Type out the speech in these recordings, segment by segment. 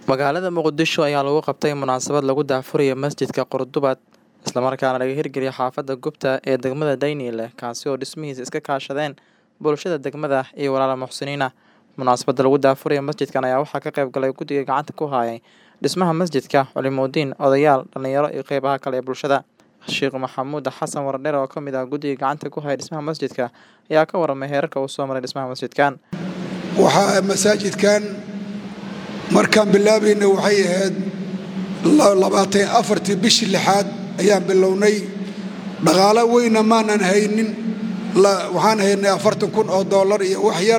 Magaalada Muqdisho ayaa lagu qabtay munaasabad lagu daahfurayo masjidka Qurdubaad isla markaana laga hirgeliyay xaafadda Gubta ee degmada Daynile kaasi oo dhismihiisa iska kaashadeen bulshada degmada iyo walaalo muxsiniina. Munaasabadda lagu daahfurayo masjidkan ayaa waxaa ka qayb galay guddiga gacanta ku hayay dhismaha masjidka, culimooyin, odayaal, dhalinyaro iyo qeybaha kale ee bulshada. Sheekh Maxamuud Xasan Wardheer oo ka mid ah guddiga gacanta ku haya dhismaha masjidka ayaa ka warramay heerarka uu soo maray dhismaha masjidkan. waxaa masaajidkan markaan bilaabayna waxay ahayd labaatan afartii bishii lixaad ayaan bilownay dhaqaalo weyna maanan haynin waxaan haynay afartan kun oo dollar iyo wax yar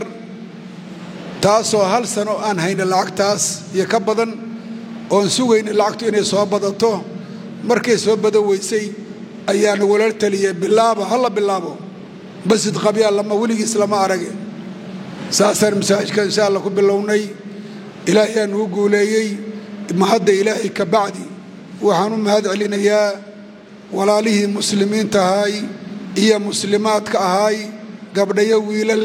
taasoo hal sano aan hayna lacagtaas iyo ka badan oon sugayna lacagtu inay soo badato markay soo badan weysay ayaana walal taliyay bilaaba hala bilaabo masjid qabyaa lama weligiis lama arage saasaan masaajidka insha alla ku bilownay ilaahay aan ugu guuleeyey mahadda ilaahay ka bacdi waxaan u mahad celinayaa walaalihii muslimiinta ahaay iyo muslimaadka ahaay gabdhayo wiilal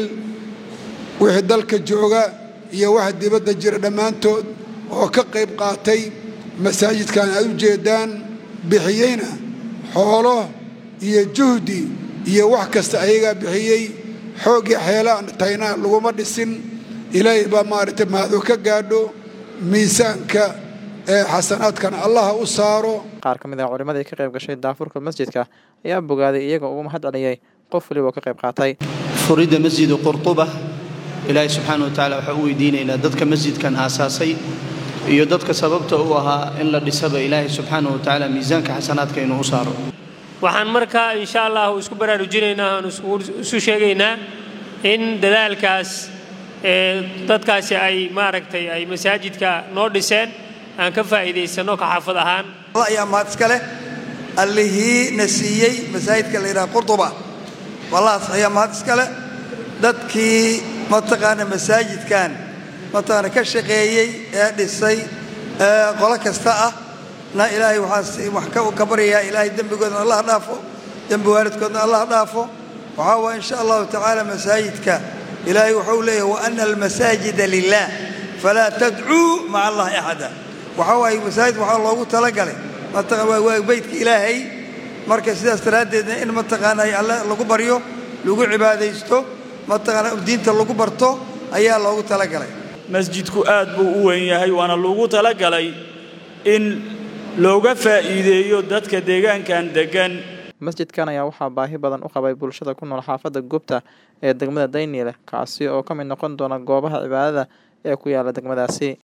wixii dalka jooga iyo waxa dibadda jira dhammaantood oo ka qayb qaatay masaajidkan aad u jeedaan bixiyeyna xoolo iyo juhdi iyo wax kasta ayagaa bixiyey xooggii xeelaan tayna laguma dhisin ilaahay baa maaragtay mahadu ka gaadho miisaanka ee xasanaadkana allaha u saaro Qaar ka mid ah culimadii ka qayb gashay daafurka masjidka ayaa bogaaday iyaga ugu mahad celiyay qof waliba oo ka qayb qaatay. furidda masjidu qurtuba ilaahay subxaana wa tacaala waxaan u weydiinaynaa dadka masjidkan aasaasay iyo dadka sababta u ahaa in la dhisaba ilaahay subxaana wa tacaala miisaanka xasanaadka inuu u saaro waxaan markaa insha allahu isku baraarujinaynaa aan isu sheegaynaa in dadaalkaas ee dadkaasi ay maaragtay ay masaajidka noo dhiseen aan ka faa'iidaysanno ka xaafad ahaan allah ayaa mahad iska leh allihii na siiyey masaajidka la yidhaha qurduba wallahaas ayaa mahad iska leh dadkii mataqaana masaajidkan mataqaana ka shaqeeyey ee dhisay ee qolo kasta ah na ilaahay waxaa wax ka baryayaa ilaahay dembigoodna allah dhaafo dembi waalidkoodna allah dhaafo waxaa waaya insha allahu tacaala masaajidka ilaahay wuxuu leeyahay wa ana almasaajida lilah falaa tadcuu maca allahi axada waxaa waaye masaajid waxaa loogu talagalay waa beydka ilaahay marka sidaas daraaddeedna in mataqaana alle lagu baryo lagu cibaadaysto mataqaana diinta lagu barto ayaa loogu talagalay masjidku aad buu u weyn yahay waana loogu talagalay in looga faa'iideeyo dadka deegaankan deggan Masjidkan ayaa waxaa baahi badan u qabay bulshada ku nool xaafadda Gubta ee degmada Daynile kaasi oo ka mid noqon doona goobaha cibaadada ee ku yaala degmadaasi.